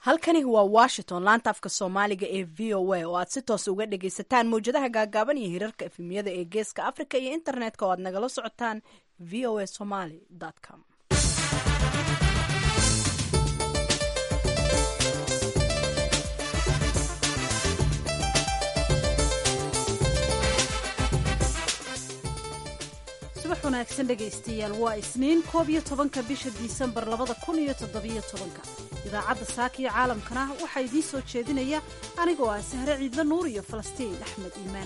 halkani waa washington laanta afka soomaaliga ee v o a oo aad si toos uga dhagaysataan mawjadaha gaagaaban iyo hirarka efemiyada ee geeska africa iyo internetka oo aad nagala socotaan v o a somaly com subax wanaagsan dhegaystayaal waa isniin koob iyo tobanka bisha disembar labada kun iyo toddobiyo tobanka idaacadda saaka iyo caalamkana waxaa idiin soo jeedinaya anigoo ah sahre ciidla nuur iyo falastiin axmed iimaan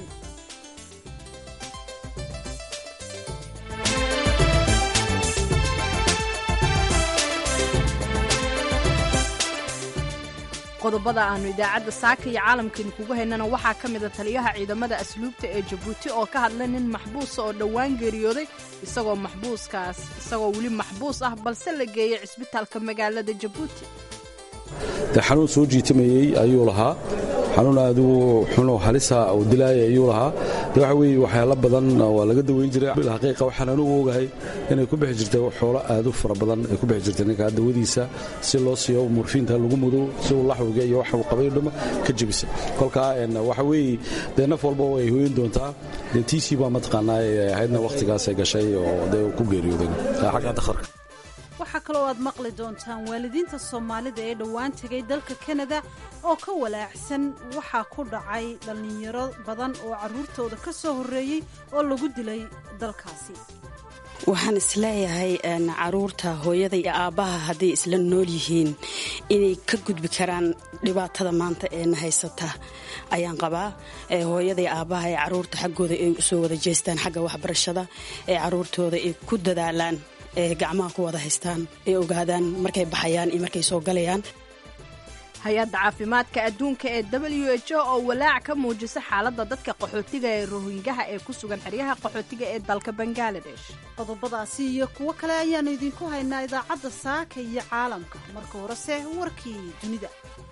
qodobada aanu idaacadda saaka iyo caalamkan kugu haynana waxaa ka mida taliyaha ciidamada asluubta ee jabuuti oo ka hadlay nin maxbuusa oo dhowaan geeriyooday isagoo maxbuuskaas isagoo weli maxbuus ah balse la geeyey cisbitaalka magaalada jabuuti de xanuun soo jiitamayey ayuu lahaa xanuun aadu xunoo halisa oo dilaaya ayuu lahaa de waxa weeye waxyaalo badan waa laga daweyn jiray xaqiiqa waxaan anugu ogahay inay ku bixi jirtay xoolo aad u fara badan ay ku bixi jirtay ninkaa dawadiisa si loo siiyo murfiinta lagu mudo si uu laxwiga iyo waxa uu qabay dhama ka jebisa kolkaa waxa weeye dee naf walba way hooyin doontaa dee tiisii baa mataqaanaa ahaydna wakhtigaasay gashay oo dee ku geeriyooday xagga dakharka waxaa kaloo aad maqli doontaan waalidiinta soomaalida ee dhowaan tegay dalka kanada oo ka walaacsan waxaa ku dhacay dhallinyaro badan oo carruurtooda ka soo horreeyey oo lagu dilay dalkaasi waxaan isleeyahay caruurta hooyada iyo aabbaha hadday isla nool yihiin inay ka gudbi karaan dhibaatada maanta eena haysata ayaan qabaa hooyada iyo aabbaha ee caruurta xaggooda ay usoo wada jeestaan xagga waxbarashada ee caruurtooda ay ku dadaalaan ee gacmaha ku wada haystaan ay ogaadaan markay baxayaan iyo markay soo galayaan hay-adda caafimaadka adduunka ee w h o oo walaac ka muujisa xaaladda dadka qaxootiga ee rohingaha ee ku sugan xeryaha qaxootiga ee dalka bangaladesh qodobadaasi iyo kuwo kale ayaannu idinku haynaa idaacadda saaka iyo caalamka marka horese warkii dunida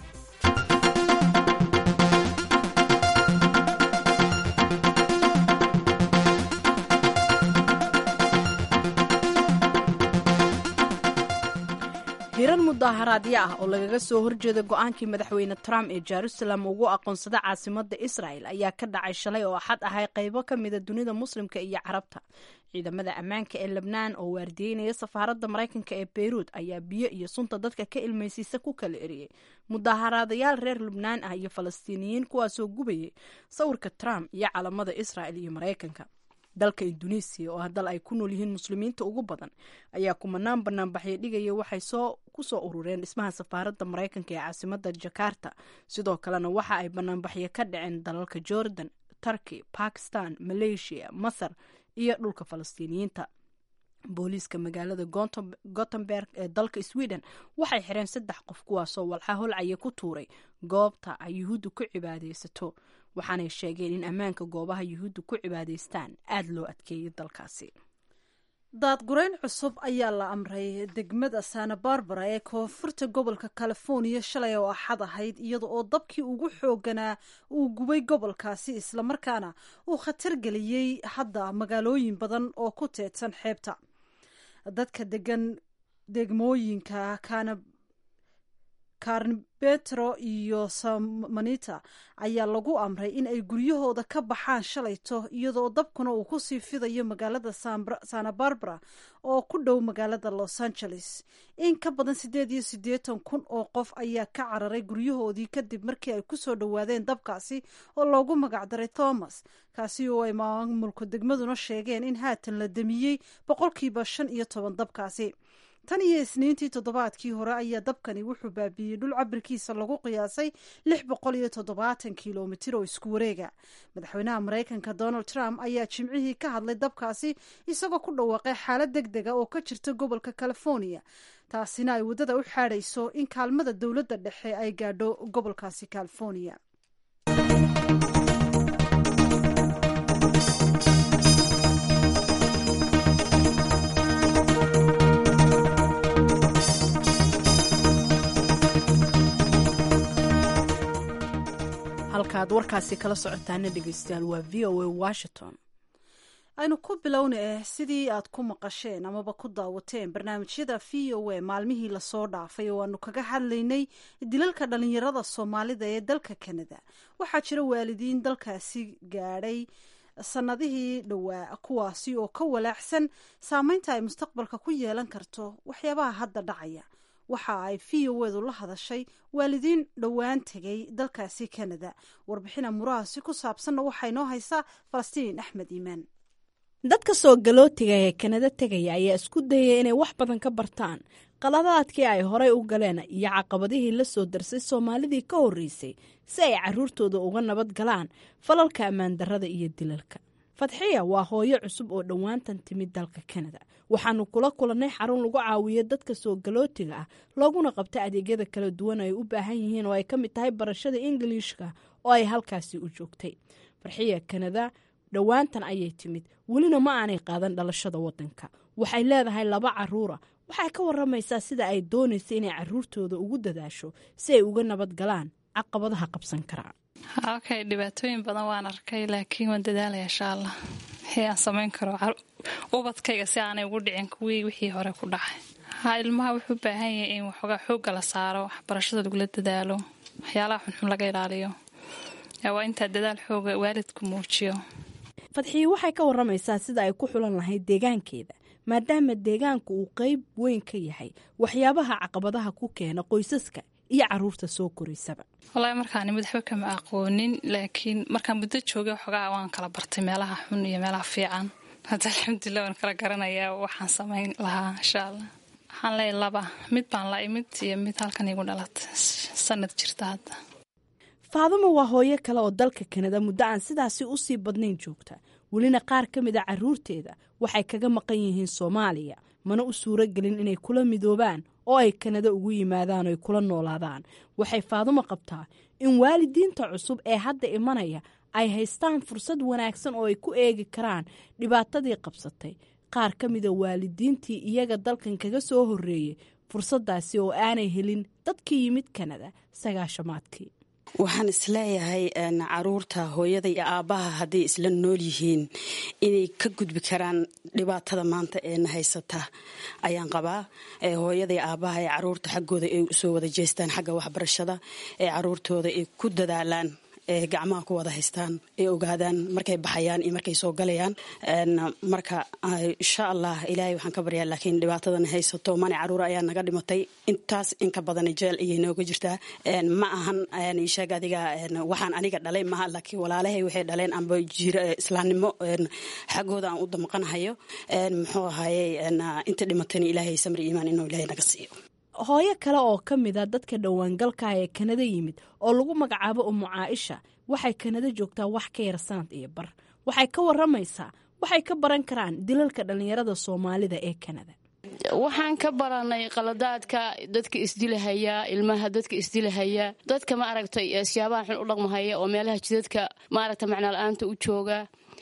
hirar mudaaharaadyo ah oo lagaga soo horjeeda go-aankii madaxweyne trump ee jerusalem ugu aqoonsada caasimada israel ayaa ka dhacay shalay oo axad ahay qaybo ka mida dunida muslimka iyo carabta ciidamada ammaanka ee lebnaan oo waardiyeynaya safaaradda maraykanka ee beyruud ayaa biyo iyo sunta dadka ka ilmaysiisa ku kala eriyey mudaaharaadayaal reer lubnaan ah iyo falastiiniyiin kuwaasoo gubayay sawirka trump iyo calamada israel iyo maraykanka dalka induneisiya oo ah dal ay ku nool yihiin muslimiinta ugu badan ayaa kumanaan banaanbaxyo dhigaya waxay soo kusoo urureen dhismaha safaaradda maraykanka ee caasimada jakarta sidoo kalena waxa ay banaanbaxyo ka dhaceen dalalka jordan turkey bakistan malaysia masar iyo dhulka falastiiniyiinta booliiska magaalada gotemberg ee dalka sweden waxay xireen saddex qof kuwaasoo walxa holcaya ku tuuray goobta ay yuhuuddu ku cibaadeysato waxaanay sheegeen in ammaanka goobaha yuhuudda ku cibaadaystaan aada loo adkeeyay dalkaasi daadgurayn cusub ayaa la amray degmada santa barbara ee koonfurta gobolka californiya shalay oo axad ahayd iyada oo dabkii ugu xooganaa uu gubay gobolkaasi islamarkaana uu khatar geliyey hadda magaalooyin badan oo ku teedsan xeebta dadka degan degmooyinka kana karnbetro iyo samanita ayaa lagu amray in ay guryahooda ka baxaan shalayto iyadoo dabkuna uu kusii fidayo magaalada santa barbara oo ku dhow magaalada los angeles in ka badan siddeed iyo siddeetan kun oo qof ayaa ka cararay guryahoodii kadib markii ay kusoo dhowaadeen dabkaasi oo loogu magacdaray thomas kaasi oo ay maamulka degmaduna sheegeen in haatan la damiyey boqolkiiba shan iyo toban dabkaasi tan iyo isniintii toddobaadkii hore ayaa dabkani wuxuu baabiiyey dhul cabirkiisa lagu qiyaasay lix boqol iyo toddobaatan kilomitir oo isku wareega madaxweynaha maraykanka donald trump ayaa jimcihii ka hadlay dabkaasi isagoo ku dhawaaqay xaalad deg dega oo ka jirta gobolka california taasina ay waddada u xaadhayso in kaalmada dowladda dhexe ay gaadho gobolkaasi california halkaad warkaasi kala socotaana dhegeystayaal waa v o a washington aynu ku bilowna eh sidii aad ku maqasheen amaba ku daawateen barnaamijyada v o a maalmihii lasoo dhaafay oo aanu kaga hadlaynay dilalka dhalinyarada soomaalida ee dalka kanada waxaa jira waalidiin dalkaasi gaadhay sanadihii dhowaa kuwaasi oo ka walaacsan saameynta ay mustaqbalka ku yeelan karto waxyaabaha hadda dhacaya waxa ay v o edu la hadashay waalidiin dhowaan tegay dalkaasi kanada warbixina murahaasi ku saabsanna waxaa inoo haysaa falastiin axmed iimaan dadka soo galootiga ee kanada tegaya ayaa isku dayaya inay wax badan ka bartaan qaladaadkii ay horey u galeen iyo caqabadihii la soo darsay soomaalidii ka horreysay si ay carruurtooda uga nabad galaan falalka ammaandarrada iyo dilalka fadxiya waa hooyo cusub oo dhowaantan timid dalka kanada waxaanu kula kulannay xarun lagu caawiyo dadka soo galootiga ah looguna qabta adeegyada kala duwan ay u baahan yihiin oo ay ka mid tahay barashada ingiliishka oo ay halkaasi u joogtay farxiya kanada dhowaantan ayay timid welina ma aanay qaadan dhalashada waddanka waxay leedahay laba caruura waxay ka waramaysaa sida ay doonaysa inay caruurtooda ugu dadaasho si ay uga nabad galaan caqabadaha qabsan karaa okay dhibaatooyin badan waan arkay laakiin waan dadaalaya insha allah wixii aan samayn karo ubadkayga si aanay ugu dhicin kuwii wixii hore ku dhacay ha ilmaha wuxuu baahan yahay in waxoogaa xoogga la saaro waxbarashada lagula dadaalo waxyaalaha xunxun laga ilaaliyo waa intaa dadaal xooga waalidku muujiyo fadxiyi waxay ka waramaysaa sida ay ku xulan lahayd deegaankeeda maadaama deegaanku uu qeyb weyn ka yahay waxyaabaha caqabadaha ku keena qoysaska iyo caruurta soo koraysaba wallaahi markaan imid waxba kama aqoonin laakiin markaan muddo joogay waxoogaa waan kala bartay meelaha xun iyo meelaha fiican hadda alxamdulilah waan kala garanayaa waxaan samayn lahaa insha allah waxaan leeyahy laba mid baan la imid iyo mid halkan igu dhalatay sanad jirta hadda faaduma waa hooyo kale oo dalka kanada muddo aan sidaasi u sii badnayn joogta welina qaar ka mid a caruurteeda waxay kaga maqan yihiin soomaaliya mana u suuro gelin inay kula midoobaan oo ay kanada ugu yimaadaan oy kula noolaadaan waxay faadumo qabtaa in waalidiinta cusub ee hadda imanaya ay haystaan fursad wanaagsan oo ay ku eegi karaan dhibaatadii qabsatay qaar ka mida waalidiintii iyaga dalkan kaga soo horreeyey fursaddaasi oo aanay helin dadkii yimid kanada sagaashamaadkii waxaan isleeyahay caruurta hooyada iyo aabbaha hadday isla nool yihiin inay ka gudbi karaan dhibaatada maanta eena haysata ayaan qabaa hooyada iyo aabbaha ee caruurta xaggooda ay usoo wada jeestaan xagga waxbarashada ee caruurtooda ay ku dadaalaan ee gacmaha ku wada haystaan ay ogaadaan markay baxayaan iyo markay soo galayaan marka insha allah ilaahay waxaan ka baryaa laakiin dhibaatadan haysato mani caruur ayaa naga dhimatay intaas inka badan jeel ayay nooga jirtaa ma ahan isheeg adiga waxaan aniga dhalay maha laakiin walaalahay waxay dhaleen amba jira islaamnimo xaggooda aan u damqanahayo muxuu ahayey inta dhimatayna ilaahay samri iimaan inuu ilaahay naga siiyo hooyo kale oo ka mid a dadka dhowaangalka ee kanada yimid oo lagu magacaabo umu caaisha waxay kanada joogtaa wax ka yar sanad iyo bar waxay ka waramaysaa waxay ka baran karaan dilalka dhallinyarada soomaalida ee kanada waxaan ka baranay qaladaadka dadka isdilahaya ilmaha dadka isdilahaya dadka ma aragtay siyaabaha xun u dhaqmahaya oo meelaha jidadka maaragta macnala-aanta u jooga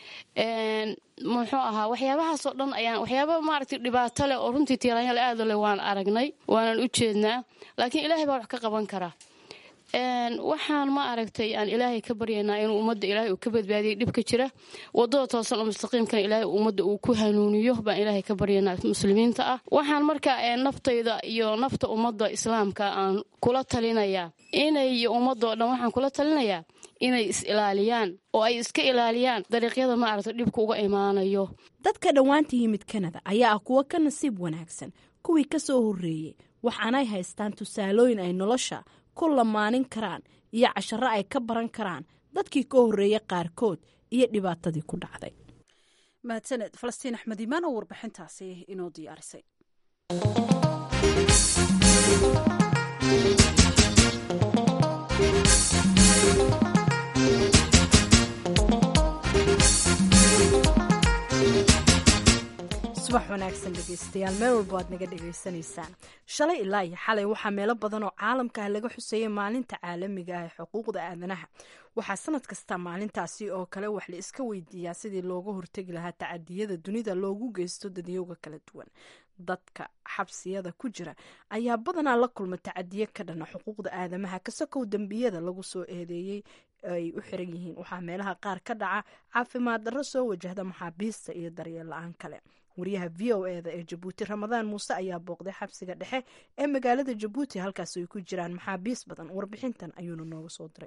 muxuu ahaa waxyaabahaasoo dhan ayaan waxyaaba maaragtay dhibaato leh oo runtii tiiraanyal aada leh waan aragnay waanan u jeednaa laakiin ilaahay baa wax ka qaban kara waxaan ma aragtay aan ilaahay ka baryaynaa inuu ummadda ilaahay uu ka badbaadiyay dhibka jira wadada toosan oo mustaqiimkana ilaahay ummadda uu ku hanuuniyo baan ilaahay ka baryaynaa muslimiinta ah waxaan marka naftayda iyo nafta ummadda islaamka aan kula talinayaa inay iyo ummadoo dhan waxaan kula talinayaa inay is ilaaliyaan oo ay iska ilaaliyaan dariiqyada maaragtay dhibka uga imaanayo dadka dhowaanta yimid kanada ayaa ah kuwo ka nasiib wanaagsan kuwii ka soo horreeyey waxaanay haystaan tusaalooyin ay nolosha ku lamaanin karaan iyo casharo ay ka baran karaan dadkii ka horreeyey qaarkood iyo dhibaatadii ku dhacday mahadsaned falastiin axmed iimaan oo warbixintaasi inoo diyaarisay subax wanaagsan dhegeystayaal meel walba aad naga dhegaysanaysaan shalay ilaa iyo xalay waxaa meelo badan oo caalamka ah laga xuseeyay maalinta caalamiga ah ee xuquuqda aadanaha waxaa sanad kasta maalintaasi oo kale wax la iska weydiiyaa sidii looga hortegi lahaa tacadiyada dunida loogu geysto dadyowga kala duwan dadka xabsiyada ku jira ayaa badanaa la kulma tacadiye ka dhana xuquuqda aadamaha kasakow dembiyada lagu soo eedeeyey ay u xiran yihiin waxaa meelaha qaar ka dhaca caafimaad darro soo wajahda maxaabiista iyo daryeel la-aan kale wariyaha v o eda ee jabuuti ramadaan muuse ayaa booqday xabsiga dhexe ee magaalada jabuuti halkaas ay ku jiraan maxaabiis badan warbixintan ayuuna nooga soo diray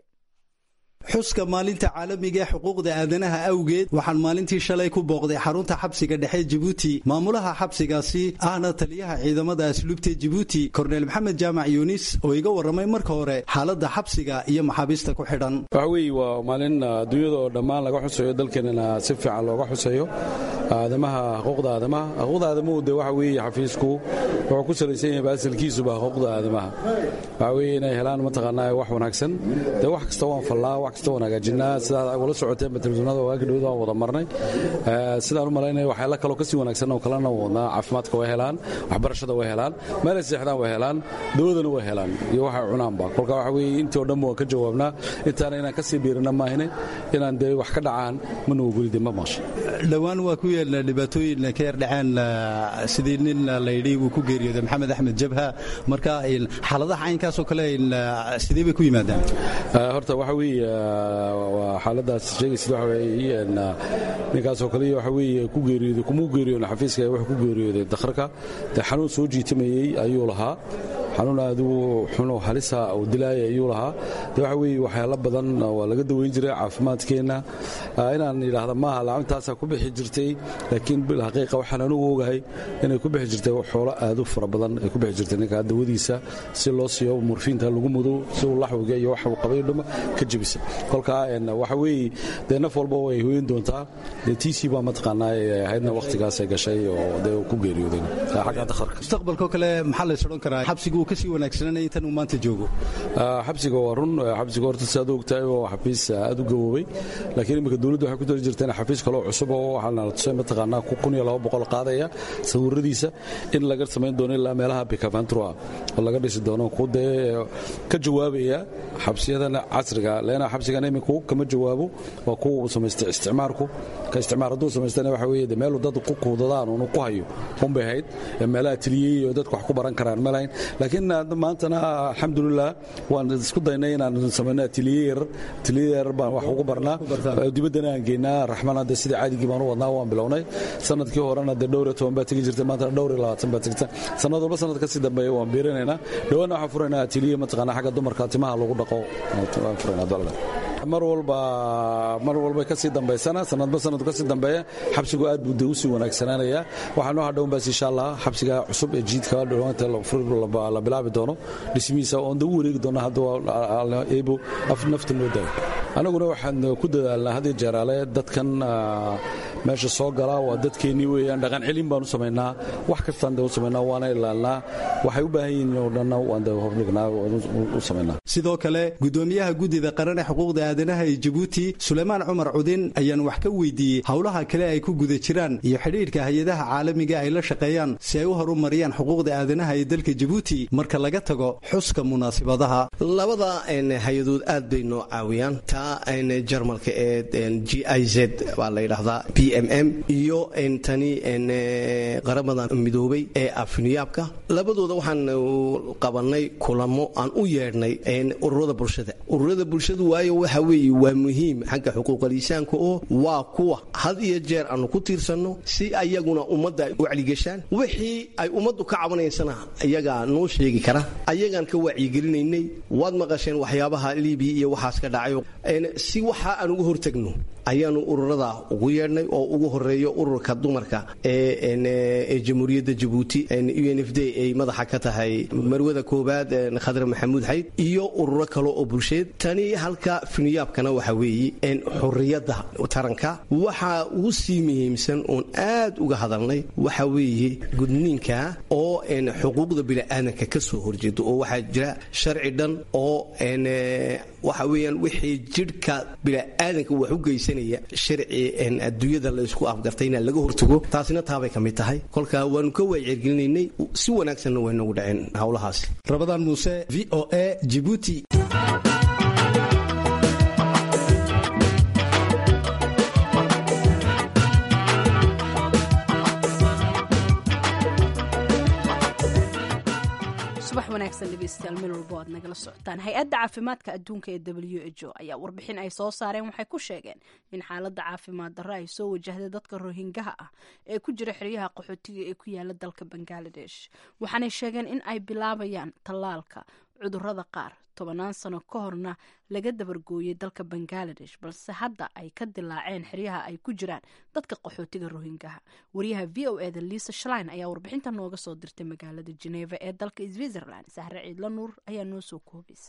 xuska maalinta caalamiga ee xuquuqda aadanaha awgeed waxaan maalintii shalay ku booqday xarunta xabsiga dhexe jabuuti maamulaha xabsigaasi ahna taliyaha ciidamada asluubta jabuuti korneyl maxamed jaamac yuunis oo iga warramay marka hore xaaladda xabsiga iyo maxaabiista ku xidhan waxa weeye waa maalin adduunyada oo dhammaan laga xusayo dalkeenana si fiican looga xusayo aadamaha xuquuqda aadamaha xuquuqda aadamuhu dee waxa weeye xafiisku wuxuu ku salaysan yahay baasilkiisuba xuquuqda aadamaha waxa weeye inay helaan mataqaanaa wax wanaagsan dee wax kasta waan fallaa wax kasta waan hagaajinaa sidaad ula socoteen telefishinada waagi dhowda waan wada marnay sidaan u malaynaya waxyaala kaloo kasii wanaagsan oo kalena wadnaa caafimaadka way helaan waxbarashada way helaan meelay seexdaan way helaan dawadana way helaan iyo waxay cunaanba kolka waxa weeye intii oo dhan waan ka jawaabnaa intaana inaan kasii biirina maahine inaan dee wax ka dhacaan ma nugugulide ma maqsha dhowaan waa ku yeelna dhibaatooyin ka yar dhaceen sidii nin layidhi uu ku geeriyooday maxamed axmed jabha marka xaaladaha caynkaasoo kale sidee bay ku yimaadaan horta waxa weeye waa xaaladaas sheegaysid waxa weeye ninkaasoo kale waxa weeye ku geeriyooday kumuu geeriyoona xafiiska wuxuu ku geeriyooday dakharka dee xanuun soo jiitamayey ayuu lahaa xanuun aadigu xunoo halisa uu dilaaya ayuu lahaa de waxa weeye waxyaalo badan waa laga daweyn jiray caafimaadkeenna inaan yidhaahda maaha lacagtaasaa ku bixi jirtay laakiin bilxaqiiqa waxaan anugu ogahay inay ku bixi jirtay xoolo aad u fara badan ay ku bixi jirtay ninka dawadiisa si loo siiyo murfiinta lagu mudo si uu laxwiga iyo wax uu qabay dhuma ka jebisa kolkaa waxa weeye dee naf walba way hoyin doontaa dee tiisii baa mataqaanaa ahaydna wakhtigaasay gashay oo dee ku geeriyooday xagga dakharka mustaqbalkoo kale maxaa lays odhan karaa xabsigu uu kasii wanaagsananaya intan uu maanta joogo xabsiga waa run xabsiga horta si aad ogtahay waa xafiis aad u gaboobay laakiin imika dowladdu waxay ku dari jirteen xafiis kaloo cusub oo waxaa la tusay mataqaanaa kun iyo laba boqol qaadaya sawiradiisa in laga samayn doono ilaa meelaha bikavantrua oo laga dhisi doono ku dee ka jawaabaya xabsiyadan casriga leena xabsigan iminku kama jawaabo waa kuwa uu samaystay isticmaarku ka isticmaar hadduu samaystana waxa weeye de meelu dad ku kuudadaan unu ku hayo unbay ahayd meelaha tiliyey oo dadku wax ku baran karaan ma lahayn laakiin maantana alxamdulilah waan isku daynay inaan samayno atiliyeer atiliyeer baan wax ugu barnaa dibaddana aan geynaa raxmana de sidii caadigii baan u wadnaa waan bilownay sanadkii horena de dhowr iyo toban baa tegi jirtay maantana dhowr iyo labaatan baa tegta sanad walba sanad kasii dambeeya waan biirinaynaa dhawaanna waxaan furaynaa atiliye mataqaana xagga dumarka timaha lagu dhaqo waan furaynaa dolada mar walba mar walba kasii dambaysana sanadba sanad kasii dambeeya xabsigu aad buu de usii wanaagsanaanaya waxaa noo hadhown baas insha allah xabsiga cusub ee jiidka dhawaanta la bilaabi doono dhismihiisa oon de u wareegi doono hadda eebo nafta noo daayo annaguna waxaan ku dadaalnaa had iyo jeeraale dadkan meesha soo gala waa dadkeennii weeyaan dhaqan celin baan u samaynaa wax kastaan de u samaynaa waana ilaalnaa waxay u baahan yihiin oo dhanna waan de hordhignaa u samaynaa sidoo kale gudoomiyaha guddida qaran ee xuquuqda aadanaha ee jabuuti suleymaan cumar cudin ayaan wax ka weydiiyey howlaha kale ay ku guda jiraan iyo xidhiidhka hay-adaha caalamiga ay la shaqeeyaan si ay u horumariyaan xuquuqda aadanaha ee dalka jabuuti marka laga tago xuska munaasibadaha labada hay-adood aad bay noo caawiyaan taa jarmalka ee g i z baa la yidhaahdaa b m m iyo tani qaramada midoobay ee afniyaabka labadooda waxaan qabanay kulamo aan u yeedhnay ururada bulshada ururada bulshadu waayo waxa weeye waa muhiim xagga xuquuqaliisaanka oo waa kuwa had iyo jeer aanu ku tiirsanno si ayaguna ummadda ay u wacligeshaan wixii ay ummaddu ka cabanaysana iyagaa noo sheegi kara ayagaan ka wacyigelinaynay waad maqasheen waxyaabaha libiya iyo waxaas ka dhacayo si waxa aan uga hortagno ayaanu ururada ugu yeedhnay oo ugu horeeyo ururka dumarka ee jamhuuriyadda jabuuti u n f d ay madaxa ka tahay marwada koobaad khadre maxamuud xayd iyo ururo kale oo bulsheed tani halka finiyaabkana waxa weeye xuriyadda taranka waxa ugu sii muhiimsan oon aad uga hadalnay waxa weeye gudniinka oo xuquuqda bini'aadanka ka soo horjeedo oo waxaa jira sharci dhan oo waxa weeyaan wixii jidhka bini'aadanka wax u geysanaya sharci adduunyada la isku afgartay inaan laga hortago taasina taabay ka mid tahay kolka waanu ka wacyigelinaynay si wanaagsanna way noogu dhaceen howlahaasi rabadaan muuse v o a jibuuti subax wanaagsan dhegeystayaal meel walbo aad nagala socotaan hay-adda caafimaadka adduunka ee w h o ayaa warbixin ay soo saareen waxay ku sheegeen in xaaladda caafimaad darro ay soo wajahday dadka rohingaha ah ee ku jira xeryaha qaxootiga ee ku yaala dalka bangaladesh waxaanay sheegeen in ay bilaabayaan tallaalka cudurrada qaar tobannaan sano ka horna laga dabargooyey dalka bangaladesh balse hadda ay ka dilaaceen xeryaha ay ku jiraan dadka qaxootiga rohingaha wariyaha v o eda liisa shlein ayaa warbixinta nooga soo dirtay magaalada geneva ee dalka switzerland sahre ciidla nuur ayaa noo soo koobaysa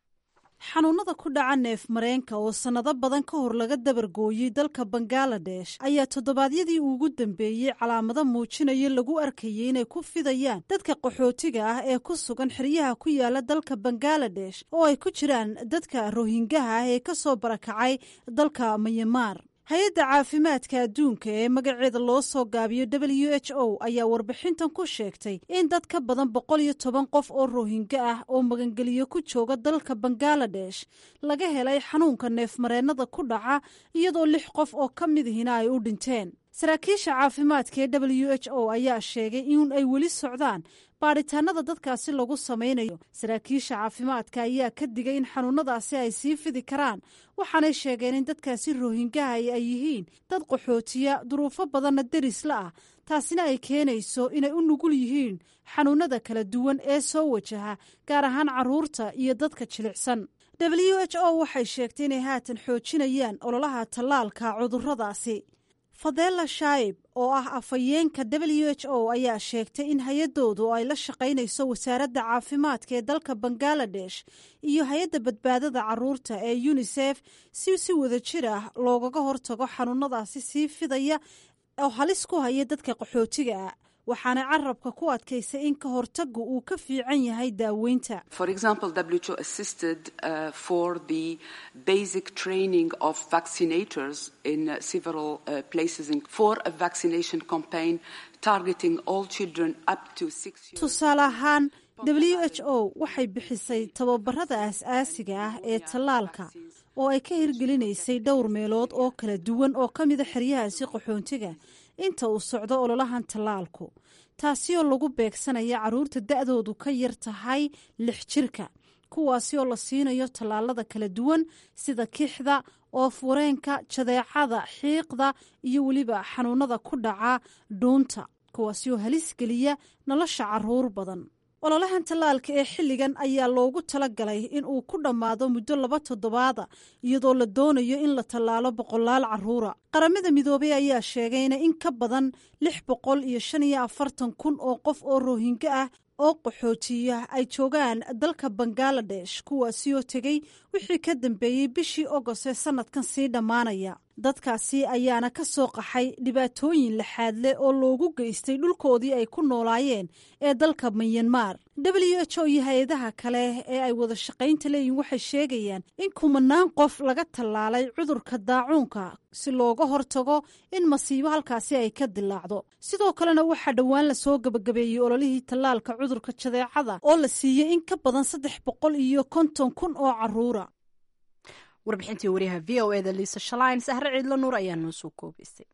xanuunada ku dhaca neef mareenka oo sannado badan ka hor laga dabargooyey dalka bangaladesh ayaa toddobaadyadii ugu dambeeyey calaamado muujinaya lagu arkayay inay ku fidayaan dadka qaxootiga ah ee ku sugan xeryaha ku yaala dalka bangaladesh oo ay ku jiraan dadka rohingaha ah ee ka soo barakacay dalka mayamaar hay-adda caafimaadka adduunka ee magaceeda loo soo gaabiyo w h o ayaa warbixintan ku sheegtay in dad ka badan boqol iyo toban qof oo rohinga ah oo magangeliyo ku jooga dalka bangaladesh laga helay xanuunka neefmareennada ku dhaca iyadoo lix qof oo ka midihina ay u dhinteen saraakiisha caafimaadka ee w h o ayaa sheegay in ay weli socdaan baadhitaanada dadkaasi lagu samaynayo saraakiisha caafimaadka ayaa ka digay in xanuunadaasi ay sii fidi karaan waxaanay sheegeen in dadkaasi rohingaha ay yihiin dad qaxootiya duruufo badanna derisla ah taasina ay keenayso inay u nugul yihiin xanuunada kala duwan ee soo wajaha gaar ahaan carruurta iyo dadka jilicsan w h o waxay sheegtay inay haatan xoojinayaan ololaha tallaalka cudurradaasi fadela shaib oo ah afhayeenka w h o ayaa sheegtay in hay-adoodu ay la shaqaynayso wasaaradda caafimaadka ee dalka bangaladesh iyo hay-adda badbaadada caruurta ee unisef si si wada jir ah loogaga hortago xanuunadaasi sii fidaya oo halis ku haya dadka qaxootiga ah waxaana carabka ku adkaysay in ka hortagu uu ka fiican yahay daaweynta For example, WHO assisted uh, for the basic training of vaccinators in uh, several uh, places in, for a vaccination campaign targeting all children up to six years. tusaale ahaan w h o waxay bixisay tababarada aas-aasiga ah ee tallaalka oo ay ka hirgelinaysay dhowr meelood oo kala duwan oo ka mida xeryahaasi qaxoontiga inta uu socdo ololahan tallaalku taasi oo lagu beegsanaya carruurta da-doodu ka yar tahay lix jirka kuwaasi oo la siinayo tallaalada kala duwan sida kixda oofwareenka jadeecada xiiqda iyo weliba xanuunada ku dhaca dhuunta kuwaasi oo halis geliya nolosha carruur badan ololahan tallaalka ee xilligan ayaa loogu talagalay in uu ku dhammaado muddo laba toddobaada iyadoo la doonayo in la tallaalo boqolaal carruura qaramada midoobay ayaa sheegayna in ka badan lix boqol iyo shan iyo afartan kun oo qof oo rohingo ah oo qaxootiya ay joogaan dalka bangaladesh kuwaasi oo tegey wixii ka dambeeyey bishii ogost ee sanadkan sii dhammaanaya dadkaasi ayaana ka soo qaxay dhibaatooyin laxaadle oo loogu geystay dhulkoodii ay ku noolaayeen ee dalka mayanmar w h o iyo hay-adaha kale ee ay wada shaqaynta leeyihin waxay sheegayaan in kumanaan qof laga tallaalay cudurka daacuunka si looga hortago in masiibo halkaasi ay ka dilaacdo sidoo kalena waxaa dhowaan lasoo gebagabeeyey ololihii tallaalka cudurka jadeecada oo la siiyey in ka badan saddex boqol iyo konton kun oo caruura warbixintii wariyaha v o eda liisa shalayn sahre ciidlo nuur ayaa noo soo koobaysay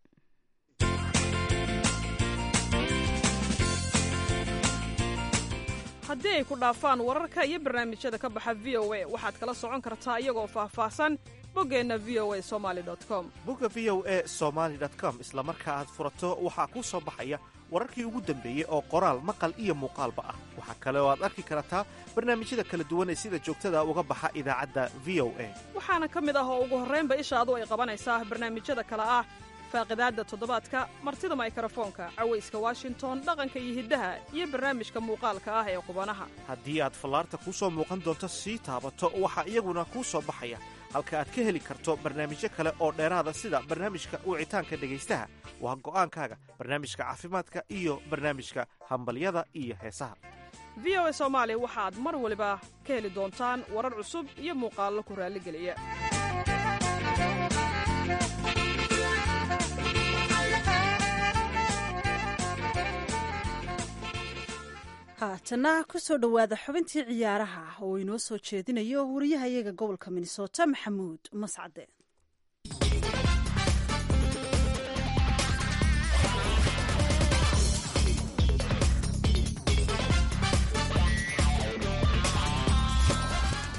haddii ay ku dhaafaan wararka iyo barnaamijyada ka baxa v o a waxaad kala socon kartaa iyagoo faahfaahsan boggeenna v o a somali com bogga v o a somaali com isla marka aad furato waxaa kuu soo baxaya wararkii ugu dambeeyey oo qoraal maqal iyo muuqaalba ah waxaa kale oo aad arki kartaa barnaamijyada kala duwan ee sida joogtada uga baxa idaacadda v o a waxaana ka mid ah oo ugu horraynba ishaadu ay qabanaysaa barnaamijyada kale ah faaqidaadda toddobaadka martida maykrofoonka cawayska washington dhaqanka iyo hiddaha iyo barnaamijka muuqaalka ah ee qubanaha haddii aad fallaarta kuu soo muuqan doonto sii taabato waxaa iyaguna kuu soo baxaya halka aad ka heli karto barnaamijyo kale oo dheeraada sida barnaamijka wicitaanka dhegaystaha waa go'aankaaga barnaamijka caafimaadka iyo barnaamijka hambalyada iyo heesaha v o a soomaali waxaad mar waliba ka heli doontaan warar cusub iyo muuqaallo ku raalligeliya haatana kusoo dhowaada xubintii ciyaaraha oo inoo soo jeedinayo wariyahayaga gobolka minnesota maxamuud mascade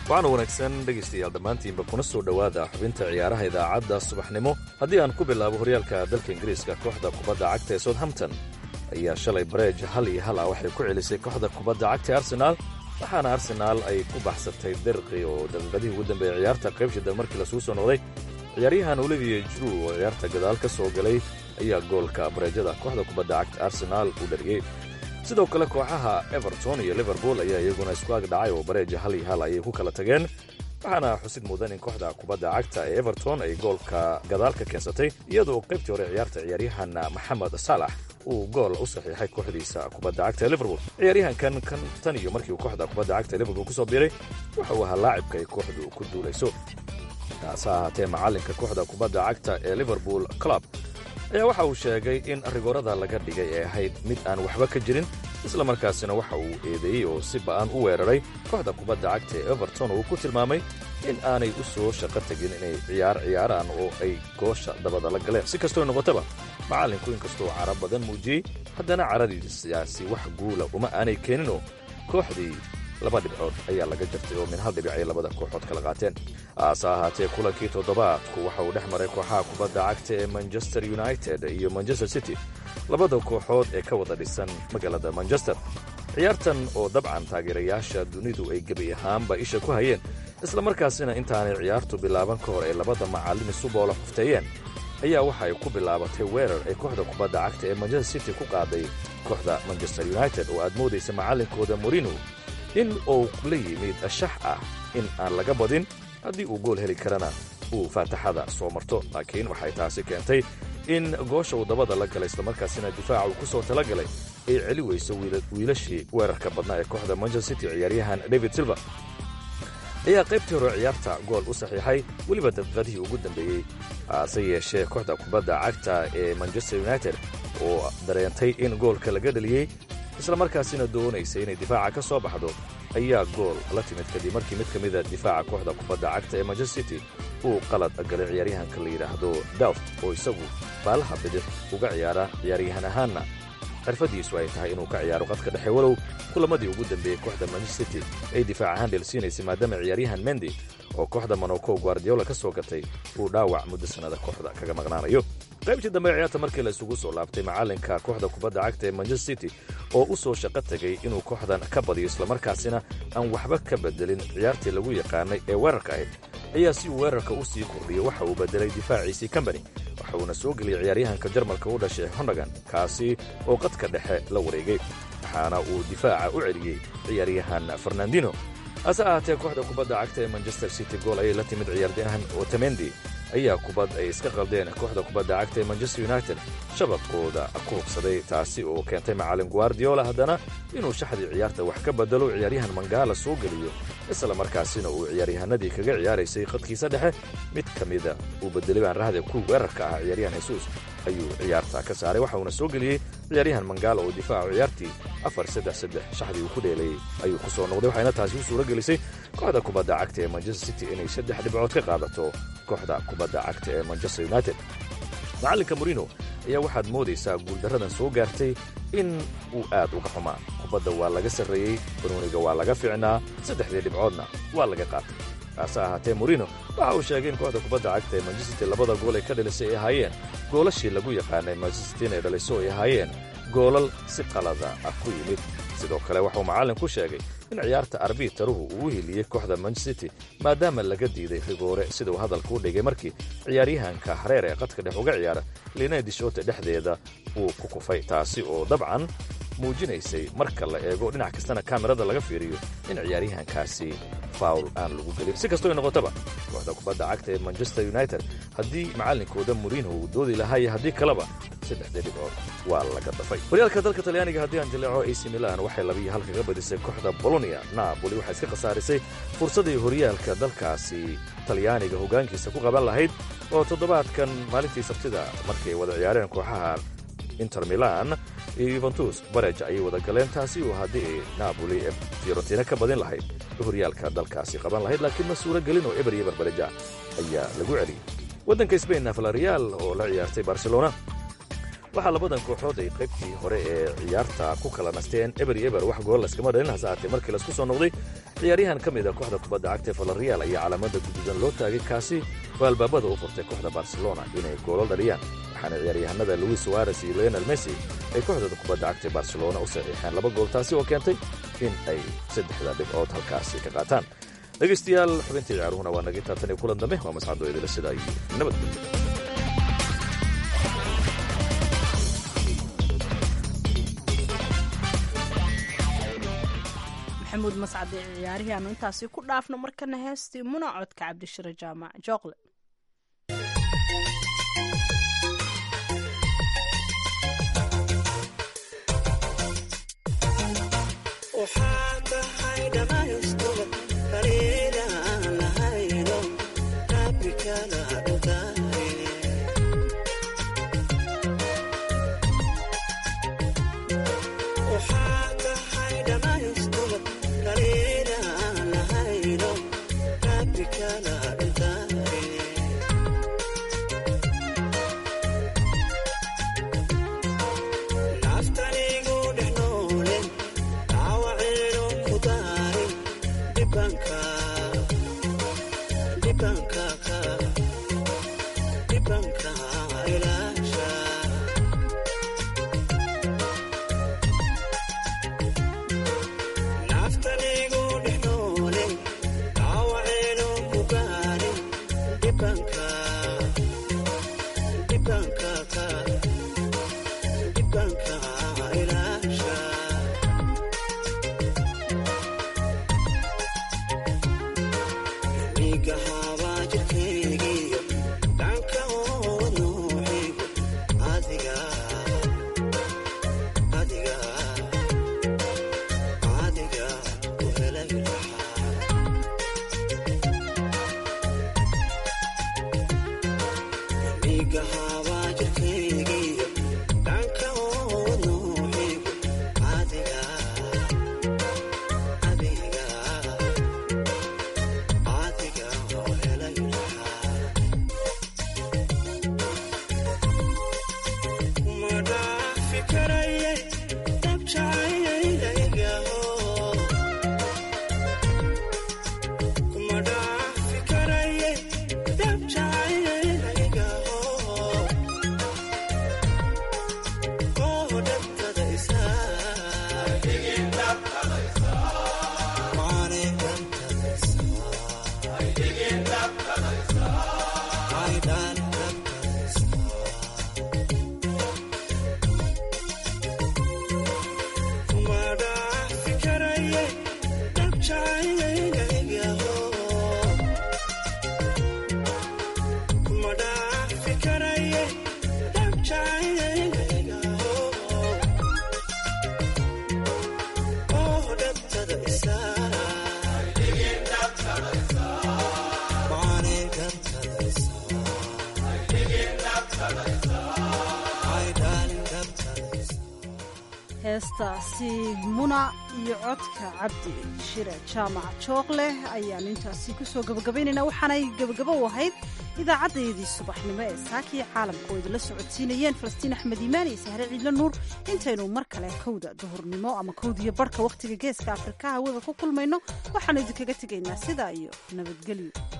waxaana wanaagsan dhegaystayaal dhammaantiinba kuna soo dhowaada xubinta ciyaaraha idaacadda subaxnimo haddii aan ku bilaabo horyaalka dalka ingiriiska kooxda kubadda cagta ee southampton ayaa shalay bareej hal iyo hal ah waxay ku celisay kooxda kubadda cagta ee arsenaal waxaana arsenaal ay ku baxsatay derqi oo daqiiqadihii ugu dambeeyey ciyaarta qaybshida markii lasuu soo noqday ciyaaryahan olivier jru oo ciyaarta gadaal ka soo galay ayaa goolka bareejada kooxda kubadda cagta arsenaal u dhaliyey sidoo kale kooxaha everton iyo liverpool ayaa iyaguna isku ag dhacay oo bareeja hal iyo hal ayay ku kala tageen waxaana xusid mudan in kooxda kubadda cagta ee everton ay goolka gadaal ka keensatay iyadoo qaybtii hore ciyaarta ciyaaryahan maxamed saalax uu gool u saxiixay kooxdiisa kubadda cagta ee liverpool ciyaaryahankan kan tan iyo markii uu kooxda kubadda cagta ee liverpool ku soo biiray waxa uu ahaa laacibka ay kooxdu ku duulayso taase ahaatee macallinka kooxda kubadda cagta ee liverpool club ayaa waxa uu sheegay in rigoorada laga dhigay ee ahayd mid aan waxba ka jirin isla markaasina waxa uu eedeeyey oo si ba'an u weeraray kooxda kubadda cagta ee everton oo uu ku tilmaamay in aanay u soo shaqo tegin inay ciyaar ciyaaraan oo ay goosha dabada la galeen si kastoo noqotaba macallinku inkastoo cara badan muujiyey haddana caradiisaasi wax guula uma aanay keeninoo kooxdii laba dhibcood ayaa laga jartay oo min hal dhibic ay labada kooxood kala qaateen haase ahaatee kulankii toddobaadku waxa uu dhex maray kooxaha kubadda cagta ee manchester united iyo manchester city labada kooxood ee ka wada dhisan magaalada manchester ciyaartan oo dabcan taageerayaasha dunidu ay gebi ahaanba isha ku hayeen isla markaasina intaanay ciyaartu bilaaban ka hor ay labada macallin isu boola xufteeyeen ayaa waxa ay ku bilaabatay weerar ay kooxda kubadda cagta ee manchester city ku qaaday kooxda manchester united oo aad moodaysa macallinkooda morino in uu la yimid shax ah in aan laga badin haddii uu gool heli karana uu faataxada soo marto laakiin waxay taasi keentay in goosha uu dabada la galay islamarkaasina difaaca uu ku soo tala galay ay celi weyso wiilashii weerarka badnaa ee kooxda manchester city ciyaaryahan david silver ayaa qaybtii hore ciyaarta gool u saxiixay weliba daqiiqadihii ugu dambeeyey hase yeeshee kooxda kubadda cagta ee manchester united oo dareentay in goolka laga dhaliyey islamarkaasina doonaysa inay difaaca ka soo baxdo ayaa gool la timid kadib markii mid ka mida difaaca kooxda kubadda cagta ee manchester city uu qalad galay ciyaaryahanka la yidhaahdo dawt oo isagu baalaha bidix uga ciyaara ciyaaryahan ahaanna xirfaddiisu ay tahay inuu ka ciyaaro qadka dhexe walow kulamadii ugu dambeeyey kooxda manchester city ay difaac ahaan dheelsiinaysay maadaama ciyaaryahan mendi oo kooxda monaco guardiola ka soo gatay uu dhaawac muddo sannada kooxda kaga maqnaanayo qaybtii dambe ciyaarta markii la isugu soo laabtay macallinka kooxda kubadda cagta ee manchester city oo u soo shaqo tegay inuu kooxdan ka badiyo islamarkaasina aan waxba ka bedelin ciyaartii lagu yaqaanay ee weerarka ahayd ayaa si uu weerarka u sii kordhiyo waxa uu bedelay difaaciisii combany waxa uuna soo geliyey ciyaaryahanka jarmalka u dhashay hondagan kaasi oo qadka dhexe la wareegay waxaana uu difaaca u celiyey ciyaaryahan fernandino hase ahaatee kooxda kubadda cagta ee manchester city gool ayay la timid ciyaaryahan otamendi ayaa kubad ay iska qaldeen kooxda kubadda cagta ee manchester united shabaqooda ku hubsaday taasi oo keentay macallin guardiola haddana inuu shaxdii ciyaarta wax ka bedelo ciyaaryahan mangaala soo geliyo isla markaasina uu ciyaaryahanadii kaga ciyaaraysay khadkiisa dhexe mid ka mida uu bedelay baan rahda ku weerarka ah ciyaaryahan hesuus ayuu ciyaarta ka saaray waxa uuna soo geliyey ciyaaryahan mangaala oo difaacu ciyaartii afar saddex saddex shaxdii uu ku dheelayey ayuu ku soo noqday waxayna taasi u suuro gelisay kooxda kubadda cagta ee manchester city inay saddex dhibcood ka qaadato kooxda kubadda cagta ee manchester united macallinka morino ayaa waxaad moodaysaa guuldarradan soo gaartay in uu aad uga xumaa kubadda waa laga sarreeyey banuuniga waa laga ficnaa saddexdii dhibcoodna waa laga qaatay taase ahaatee morino waxa uu sheegay in kooxda kubadda cagta ee manchester labada gool ay ka dhalisay ay ahaayeen goolashii lagu yaqaanay manchester inay dhaliso ay ahaayeen goolal si qalada ah ku yimid sidoo kale waxauu macallin ku sheegay in ciyaarta arbitaruhu uu u heliyey kooxda manchester city maadaama laga diiday rigoore siduu hadalka u dhigay markii ciyaaryahanka hareer ee qadka dhex uga ciyaara liinay dishoota dhexdeeda uu ku kufay taasi oo dabcan muujinaysay marka la eego dhinac kastana kaamirada laga fiiriyo in ciyaaryahankaasi fawl aan lagu gelin si kastoo noqotaba kooxda kubadda cagta ee manchester united haddii macallinkooda moriinho uu doodi lahaa iyo haddii kaleba saddexdii dhibcood waa laga dafay horyaalka dalka talyaaniga haddii aan jaleeco ac milan waxay labiiyo hal kaga badisay kooxda bolonia napoli waxay iska khasaarisay fursadii horyaalka dalkaasi talyaaniga hoggaankiisa ku qaban lahayd oo toddobaadkan maalintii sabtida markay wada ciyaareen kooxaha inter milan iyo yuventus barej ayay wada galeen taasi oo haddii ay napoli ee fiorentina ka badin lahayd horyaalka dalkaasi qaban lahayd laakiin ma suuro gelin oo eber iyo barbareja ayaa lagu celiyey waddanka sbainna valarial oo la ciyaartay barcelona waxaa labadan kooxood ay qaybtii hore ee ciyaarta ku kala nasteen eber iyo eber wax gool laskama dhalin hase aatee markii laisku soo noqday ciyaaryahan ka mid a kooxda kubadda cagta ee valerial ayaa calaamada guduudan loo taagay kaasi oo albaabada u furtay kooxda barcelona inay goolo dhaliyaan waxaana ciyaaryahanada luis suares iyo leonel messi ay kooxdooda kubadda cagta ee barcelona u saxiixeen laba gool taasi oo keentay in ay saddexda dhibcood halkaasi ka qaataan dhegaystayaal xubintii ciyaaruhuna waa naga taatan iyo kulan dambe waa mascado idila sidaa iyo nabadgelyo maxamuud mascade ciyaarihii aanu intaasi ku dhaafno markana heestii muna codka cabdishire jaamac jooqle heestaasi muna iyo codka cabdi shire jaamac jooqleh ayaan intaasi kusoo gabagabaynaynaa waxaanay gebagabo u ahayd idaacaddayadii subaxnimo ee saakiya caalamka oo idinla socodsiinayeen falastiin axmed iimaan iyo sahre ciidlo nuur intaynu mar kale kowda duhurnimo ama kowdiyo barhka wakhtiga geeska afrika hawada ku kulmayno waxaanu idinkaga tegaynaa sidaa iyo nabadgelyo